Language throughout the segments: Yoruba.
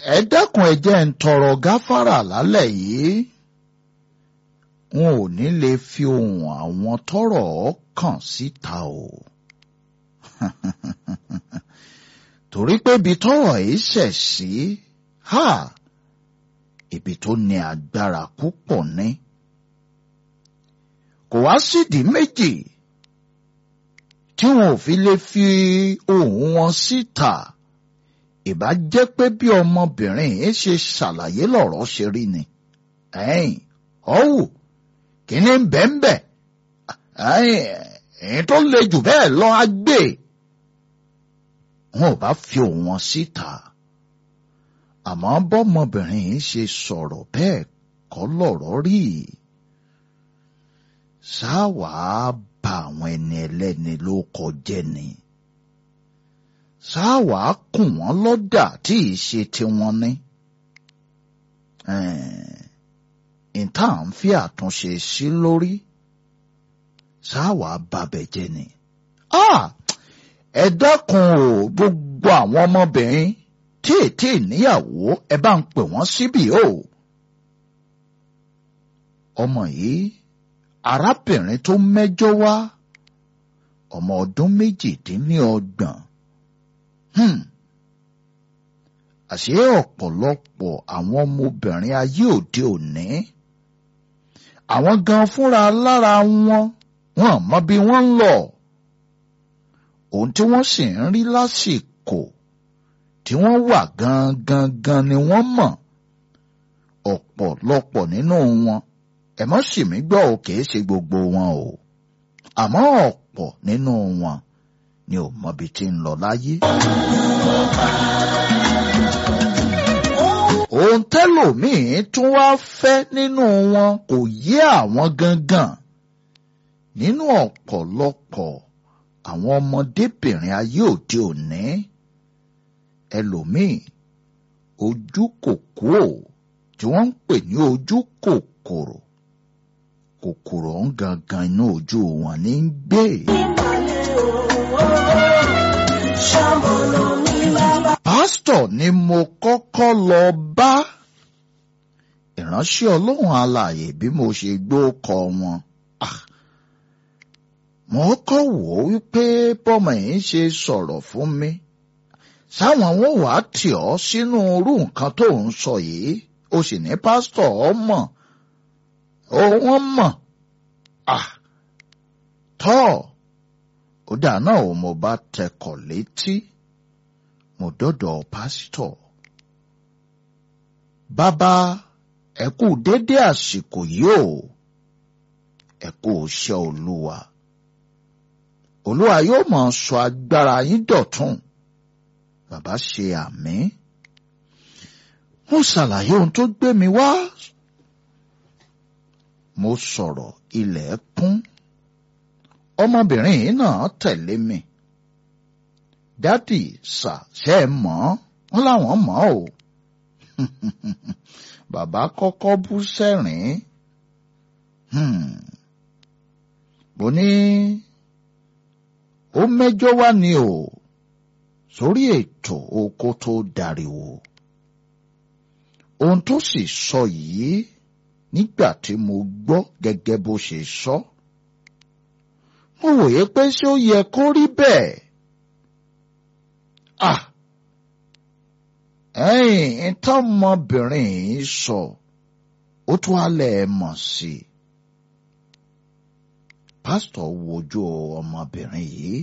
ẹ dákun ẹ jẹ́ ń tọrọ gáfárà lálẹ́ yìí wọn ò ní lè fi ohùn àwọn tọ́rọ̀ kàn síta o torí pé ibi tọ́rọ̀ yìí ṣẹ̀ sí ha ibi tó ní agbára púpọ̀ ní kò wá sídìí méjì tí wọn ò fi lè fi ohùn wọn síta ìbá jẹ́ pé bí ọmọbìnrin yìí ṣe ṣàlàyé lọ̀rọ̀ ṣe rí ni ẹ̀yìn ọ̀wù kíní ń bẹ̀ ń bẹ̀ ẹ̀yìn tó le jù bẹ́ẹ̀ lọ á gbé wọn ò bá fi ohùn wọn síta àmọ́ bọ́mọbìnrin yìí ṣe sọ̀rọ̀ bẹ́ẹ̀ kọ́ lọ̀rọ̀ rí ṣáwàá bà àwọn ẹni ẹlẹ́ni ló kọjẹ́ ni ṣáwàá kùn wọ́n lọ́dà tí ì ṣe tiwọn ní. ìta à ń fi àtúnṣe sí lórí ṣáwàá babẹ̀ jẹ́ ni. ẹ dákun o gbogbo àwọn ọmọbìnrin tí ètí níyàwó ẹ bá ń pè wọ́n síbí o. ọmọ yìí arábìnrin tó mẹ́jọ wá ọmọ ọdún méjìdínlọ́gbọ̀n Hmm. àṣé ọ̀pọ̀lọpọ̀ àwọn ọmọbìnrin ayé òde òní àwọn gan fúnra lára wọn wọn mọ bí wọ́n ń lọ ohun tí wọ́n sì ń rí lásìkò tí wọ́n wà gangan gan ni wọ́n mọ̀ ọ̀pọ̀lọpọ̀ nínú wọn ẹ mọ́ sì mí gbọ́ ò kìí ṣe gbogbo wọn o àmọ́ ọ̀pọ̀ nínú wọn ni ò mọbi tí ń lọ láyé. ohun tẹ́lòmíín tún wá fẹ́ nínú wọn kò yé àwọn gangan nínú ọ̀pọ̀lọpọ̀ àwọn ọmọdébìnrin ayé òde òní ẹlòmíín ojú kòkó tí wọ́n ń pè ní ojú kòkòrò kòkòrò ń gangan inú ojú wọn ní ń gbé. pásítọ̀ ni mo kọ́kọ́ lọ bá ìránṣẹ́ ọlọ́run alààyè bí mo ṣe gbọ́ kọ wọn. mo kọ́ wò ó wípé bọ́mọ yìí ṣe sọ̀rọ̀ fún mi sáwọn wọn wàá tì ọ́ sínú irú nǹkan tó ń sọ yìí o sì ní pásítọ̀ ọ mọ̀ ó wọ́n mọ̀ tọ́ ó dà náà ò mo bá tẹkọ̀ létí mo dọ́dọ̀ pásítọ̀. bàbá ẹ kú dédé àsìkò yìí o ẹ kú iṣẹ́ olúwa olúwa yóò máa sọ agbára yín dọ̀tun bàbá ṣe àmín mo ṣàlàyé ohun tó gbé mi wá mo sọ̀rọ̀ ilẹ̀ kún ọmọbìnrin yìí náà tẹ̀lé mi dádì sà ṣe é mọ̀ wọ́n láwọn mọ̀ o bàbá kọ́kọ́ bú sẹ́rìn mo ní ó mẹ́jọ wá ni o sórí ètò oko tó dariwo ohun tó sì sọ yìí nígbà tí mo gbọ́ gẹ́gẹ́ bó ṣe sọ mo wòye pé ṣé ó yẹ kó rí bẹ́ẹ̀ ah ẹ̀yìn tọ́mọbìnrin yìí sọ ó tún alẹ́ ẹ̀ mọ̀ sí i pásítọ̀ wojú ọmọbìnrin yìí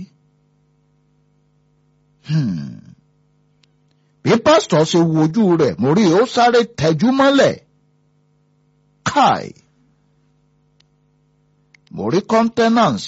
bí pásítọ̀ ṣe wojú rẹ̀ mo rí ó sáré tẹjú mọ́lẹ̀ káì mo rí kọ́ńtẹ́nàǹsì